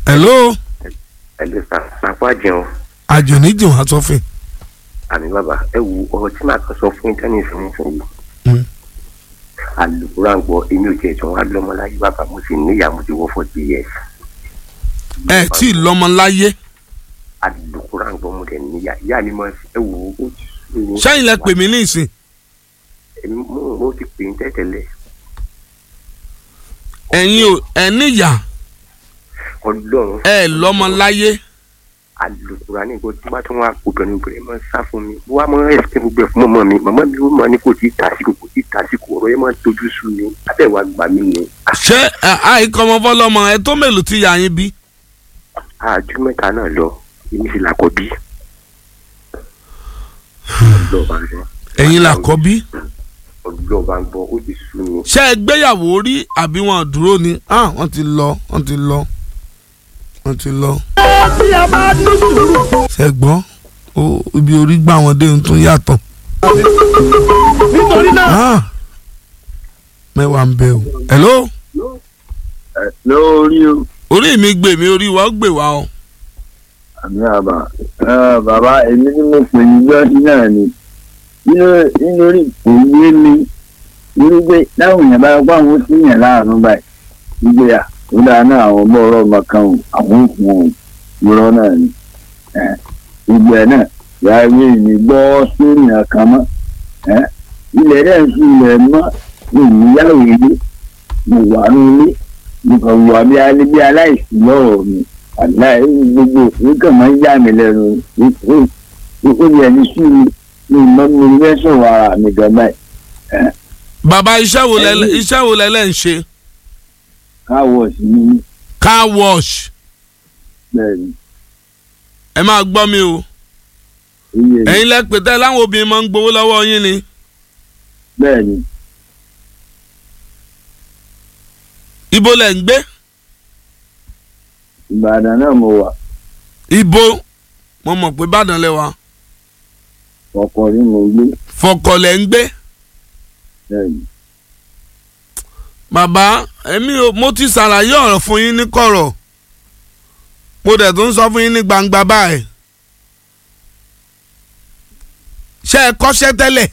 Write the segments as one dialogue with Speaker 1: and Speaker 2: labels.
Speaker 1: hello
Speaker 2: ẹ̀lẹ́ sà nàpá jẹun
Speaker 1: àjò níjì wá sọfìn
Speaker 2: àmì bàbá ẹ wo ọ̀rọ̀ tí màá kàn sọ fún íńtánẹ́ẹ̀tì fún fún yìí
Speaker 1: Mm.
Speaker 2: alùpùpù gbọ́ èmi ò tiẹ̀ tí wọ́n á lọ́mọ láyé bàbá mo sì níyà mo ti wọ́ forty years
Speaker 1: ẹ tí ì lọ́mọ láyé
Speaker 2: alùpùpù gbọ́ mo dẹ̀ níyà ìyá mi máa ẹ wo ó ti sú mi.
Speaker 1: sẹ́yìn lẹ pè mí ní ìsìn
Speaker 2: èmi mo mo ti pè ń tẹ́tẹ̀lẹ̀
Speaker 1: ẹ̀yin ò ẹ̀ níyà
Speaker 2: ọlọ́run
Speaker 1: ẹ̀ lọ́mọ láyé
Speaker 2: alùpùpù ní ìgbọ́ tí wọ́n tún wá obìnrin obìnrin máa ń sá fún mi wọ́n á máa ń ẹ̀sìn gbogbo ẹ̀ fún mọ́mọ́ mi màmá mi ó máa ní kò tí ì tàsíkò kò tí ì tàsíkò ọ̀rọ̀ yẹn máa ń tojú sú mi abẹ́wà gbà mí ni
Speaker 1: ṣé ẹ, àìkọ́mọ fọlọ́mọ ẹ tó mélòó ti yà yín bí
Speaker 2: àjù mẹ́ta náà lọ èmi sì làkọ́ bí. ọlọ́ọ̀bá ń gbọ́
Speaker 1: ẹ̀yin là kọ́ bí
Speaker 2: ọlọ́ọ̀bá ń gbọ́ ó ti sú mi.
Speaker 1: ṣé ẹ gbéyàwó rí àbí wọn dúró ni ah wọ́n ti lọ wọ́n ti lọ wọ́n ti lọ. ṣe gbọ́ ó ibi orí gbà wọ́n dé ohun tó yàtọ̀.
Speaker 3: nítorí náà.
Speaker 1: Ah, mẹ́wàá ń bẹ o. hello
Speaker 4: lórí o
Speaker 1: orí mi gbè mí orí wa ó gbè wá o.
Speaker 4: àmì àbá ẹ, bàbá èmi ni mo pè ní jọ́sí náà ni nínú nítorí kò yé mi nínú pé táwọn èèyàn bá pa àwọn sí yàn láàánú báyìí wípé à ó dáa náà àwọn ọmọ ọ̀rọ̀ ọmọ kan ò àwọn òkun ò irọ́ náà ni ẹ, gbogbo ẹ̀ náà yàrá èmi gbọ́ sórí àkàn mọ́ ẹ, ilẹ̀ rẹ̀ ń fi ilẹ̀ mọ́ ìníyàwó ilé mo wà ní ilé mo kàn wà bí alẹ́ bí aláìsí lọ́rọ̀ mi aláì gbogbo òfin kàn máa ń yà mí lẹ́nu ó yẹ ní sí mi ní ìmọ̀ mi fẹ́ sọ̀rọ̀ ara mi gan báyìí
Speaker 1: bàbá iṣẹ́ wo lẹ
Speaker 4: Ẹ̀yin.
Speaker 1: iṣẹ́ wo lẹ lẹ́ ń ṣe
Speaker 4: káwọ̀ sí mi
Speaker 1: car wash
Speaker 4: bẹ́ẹ̀ ni
Speaker 1: ẹ máa gbọ́ mi o
Speaker 4: iye ni
Speaker 1: ẹ̀yin lẹ pè tẹ́ láwọn obìnrin máa ń gbowó lọ́wọ́ yín ni
Speaker 4: bẹ́ẹ̀ ni
Speaker 1: ibo lẹ ń gbé
Speaker 4: Ìbàdàn náà mo wà
Speaker 1: ibo mo mọ̀ pé Ìbàdàn lẹ wà
Speaker 4: ọkọ̀ ni mo gbé
Speaker 1: fọkọ̀ lẹ ń gbé
Speaker 4: bẹ́ẹ̀ ni
Speaker 1: bàbá èmi ò mo ti ṣàlàyé ọ̀rọ̀ fún yín ní kọ̀rọ̀ mo dẹ̀ tún sọ fún yín ní gbangba báyìí ṣé ẹ kọ́ṣẹ́ tẹ́lẹ̀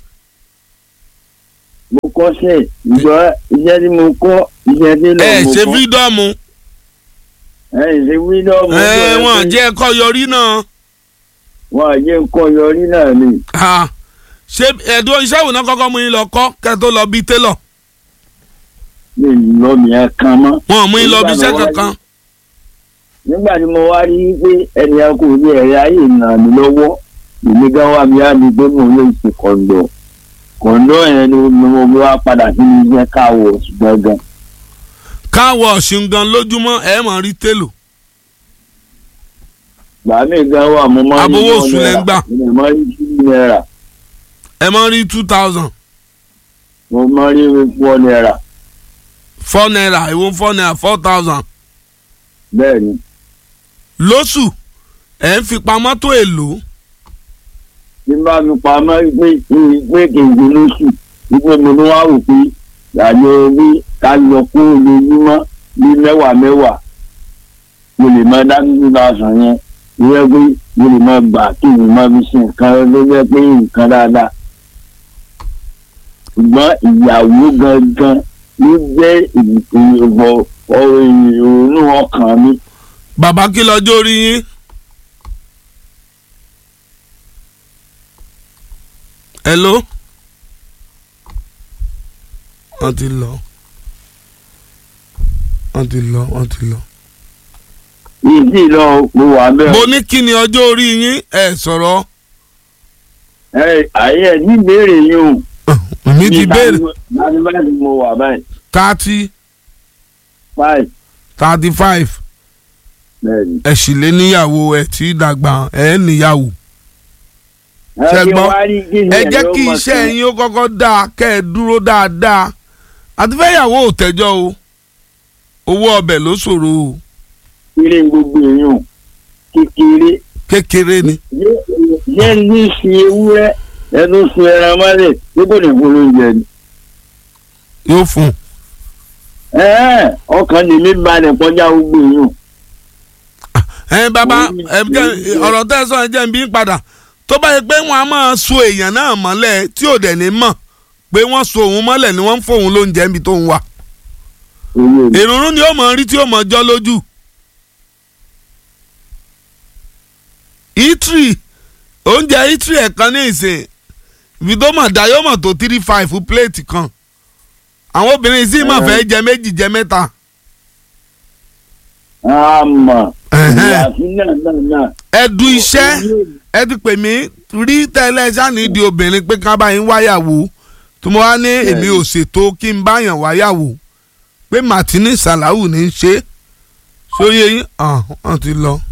Speaker 4: mo kọ́ṣẹ́ ìgbọ́ iṣẹ́ tí mo kọ́ iṣẹ́ tí lọ
Speaker 1: ẹ
Speaker 4: mo
Speaker 1: ṣe
Speaker 4: kọ́
Speaker 1: fídọ́ọ̀mù
Speaker 4: ẹ ṣe wíńdọ́ọ̀mù
Speaker 1: ẹ wọn jẹ́ ẹ̀kọ́ yọrí náà
Speaker 4: wọn jẹ́ nǹkan yọrí náà ni
Speaker 1: Ah, ṣé ẹ̀dùn iṣẹ́ ìwòná kọ́kọ́ mú yín lọ kọ́ kẹ́ tó lọ bí télọ̀
Speaker 4: mi lọ mi ẹ kan mọ́.
Speaker 1: wọn ò mú yín lọ bí iṣẹ́
Speaker 4: Nígbà mo wá
Speaker 1: kankan
Speaker 4: nígbà tí mo wá rí i pé ẹnìyàn kò ní ẹ̀rẹ́ ayé ràn mí lọ́wọ́ èmi gan wá mi á ní pé mo lè ṣe kọ̀ǹdọ̀ kọ̀ǹdọ̀ yẹn ni mo mo wá padà sí ní iṣẹ́ káwọ̀ gangan
Speaker 1: káwọ̀ ọ̀sìn gan lójúmọ́ ẹ̀ mọ̀ rí télò
Speaker 4: gbà mí gan wà mo máa ń
Speaker 1: Abowó oṣù lẹ ń gbà.
Speaker 4: mo máa ń rí náírà
Speaker 1: ẹ̀ mọ̀ rí two thousand
Speaker 4: mo máa ń rí four náírà
Speaker 1: four naira ìwọ four naira four thousand
Speaker 4: bẹ́ẹ̀ ni
Speaker 1: lóṣù ẹ̀ ń fi pamọ́ tó èlò
Speaker 4: tí n bá mi pamọ́ pé pé kèké lóṣù wípé mo ní wá wò pé àjọ bí ká lọ kó lójúmọ́ bí mẹ́wàá mẹ́wàá mo lè máa dá two thousand yẹn ìwé pé mo lè máa gbà kí n máa fi ṣe nǹkan ló jẹ́ pé nǹkan dáadáa ṣùgbọ́n ìyàwó gangan ló jẹ́ ìbọ̀ ìrònú ọkàn mi
Speaker 1: bàbá kí lọ́jọ́ orí yín hello wọ́n ti lọ wọ́n ti lọ wọ́n ti lọ.
Speaker 4: ìdí lọ mo wà bẹ́ẹ̀.
Speaker 1: mo ní kí ni ọjọ́ orí yín ẹ sọ̀rọ̀
Speaker 4: ẹ ayé ní ìbéèrè yìí o.
Speaker 1: mi ti béèrè
Speaker 4: láti báyìí mo wà báyìí
Speaker 1: thirty
Speaker 4: five
Speaker 1: thirty five
Speaker 4: bẹ́ẹ̀ni.
Speaker 1: ẹ sì lé níyàwó ẹ tí dàgbà ẹ níyàwó Ṣé gbọ́? ẹ jẹ́ kí iṣẹ́ yín ó kọ́kọ́ dáa kẹ́ ẹ dúró dáadáa àti fẹ́yàwó ò tẹ́jọ́ o owó ọbẹ̀ ló ṣòro o
Speaker 4: kéré gbogbo èèyàn kékeré
Speaker 1: kékeré ni
Speaker 4: yẹn ní sin ewúrẹ́ ẹnu sun ẹran mọ́lẹ̀ níbo ní fún oúnjẹ ni.
Speaker 1: yóò fún un
Speaker 4: Ẹ̀ẹ́, ọkàn lèmi balẹ̀ kọjá gbogbo èèyàn
Speaker 1: ẹ bàbá ẹ jẹ́ ọ̀rọ̀ tẹ́ ẹ sọ ẹ jẹ́ n bí padà tó bá yẹ pé wọ́n á máa so èèyàn náà mọ́lẹ̀ tí ò dẹ̀ ní mọ̀ pé wọ́n so òun mọ́lẹ̀ ni wọ́n ń fòun lóúnjẹ níbi tó ń wà
Speaker 4: owó mi.
Speaker 1: ìrùnrún ni ó mọ̀ rí tí ó mọ̀ jọ́ lójú. itri oúnjẹ itri ẹ̀kan ní ìsìn ibi tó mọ̀ dá yóò mọ̀ tó three five fún pléètì kan àwọn obìnrin sì mọ̀ fẹ́ jẹ méjì jẹ mẹ́ta.
Speaker 4: àmọ́
Speaker 1: Ẹ̀hẹ́n.
Speaker 4: ìyàtí náà náà náà.
Speaker 1: ẹ̀dù iṣẹ́ ẹ ti pè mí rí tẹ́lẹ̀ sáni di obìnrin pé ká bá yín wáyàwó tí mo wá ní èmi ò ṣètò kí n báyàn wáyàwó pé martini salahu ní í ṣe sóyè yín hàn hàn ti lọ.